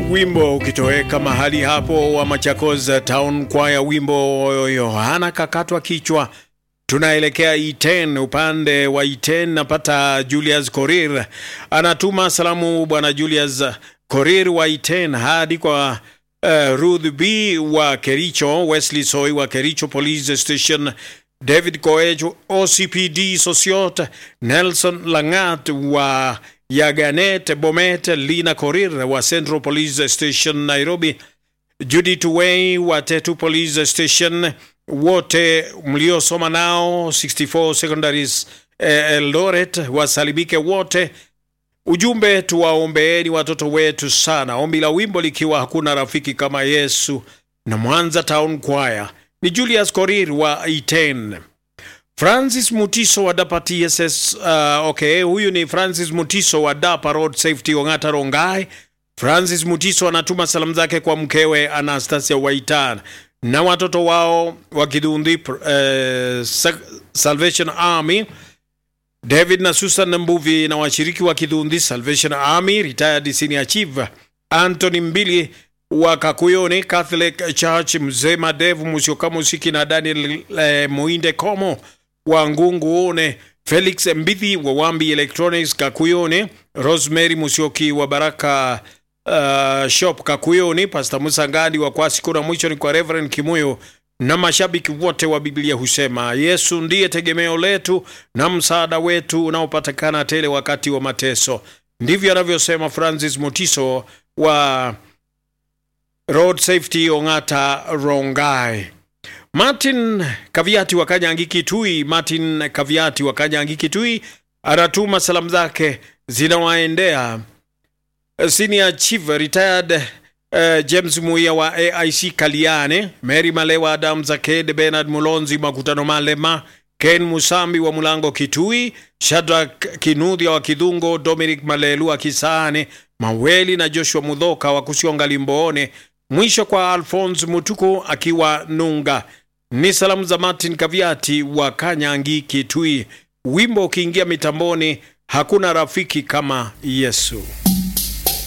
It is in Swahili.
wimbo ukitoweka mahali hapo wa Machakos Town Choir, wimbo Yohana kakatwa kichwa. Tunaelekea Iten, upande wa Iten napata Julius Korir anatuma salamu. Bwana Julius Korir wa Iten hadi kwa uh, Ruth B wa Kericho, Wesley Soy wa Kericho Police Station, David Koech OCPD Sosiot, Nelson Langat wa Yaganet Bomet, Lina Korir wa Central Police Station Nairobi, Judith Way wa Tetu Police Station, wote mliosoma nao 64 Secondaries eh, Eldoret wasalimike wote. Ujumbe, tuwaombeeni watoto wetu sana. Ombi la wimbo likiwa hakuna rafiki kama Yesu na Mwanza Town Choir ni Julius Korir wa Iten. Francis Mutiso wa Dapa TSS. Uh, okay, huyu ni Francis Mutiso wa Dapa Road Safety Ongata Rongai. Francis Mutiso anatuma salamu zake kwa mkewe Anastasia Waitan na watoto wao wa Kidhundi uh, Salvation Army David na Susan Mbuvi na washiriki wa Kidhundi Salvation Army retired senior chief Anthony Mbili wa Kakuyoni Catholic Church, mzee Madevu Musioka Musiki na Daniel eh, Muinde Komo wa Ngungu One, Felix Mbithi wa Wambi Electronics Kakuyoni, Rosemary Musioki wa Baraka uh, Shop Kakuyoni, Pastor Musa Ngadi wa Kwasi. Kuna mwisho ni kwa Reverend Kimuyo na mashabiki wote wa Biblia husema Yesu ndiye tegemeo letu na msaada wetu unaopatikana tele wakati wa mateso. Ndivyo anavyosema Francis Mutiso wa Road Safety Ongata Rongai. Martin Kaviati wa Kanyangi Kitui, Martin Kaviati wa Kanyangi Kitui anatuma salamu zake zinawaendea senior chief retired uh, James Muia wa AIC Kaliane, Mary Malewa, Adam Zaked, Bernard Mulonzi Makutano Malema, Ken Musambi wa Mulango Kitui, Shadrack Kinudhia wa Kidhungo, Dominic Malelu wa Kisane, Maweli na Joshua Mudhoka wa Kusionga Limboone. Mwisho kwa Alphonse Mutuku akiwa Nunga. Ni salamu za Martin Kaviati wa Kanyangi Kitui. Wimbo ukiingia mitamboni, hakuna rafiki kama Yesu.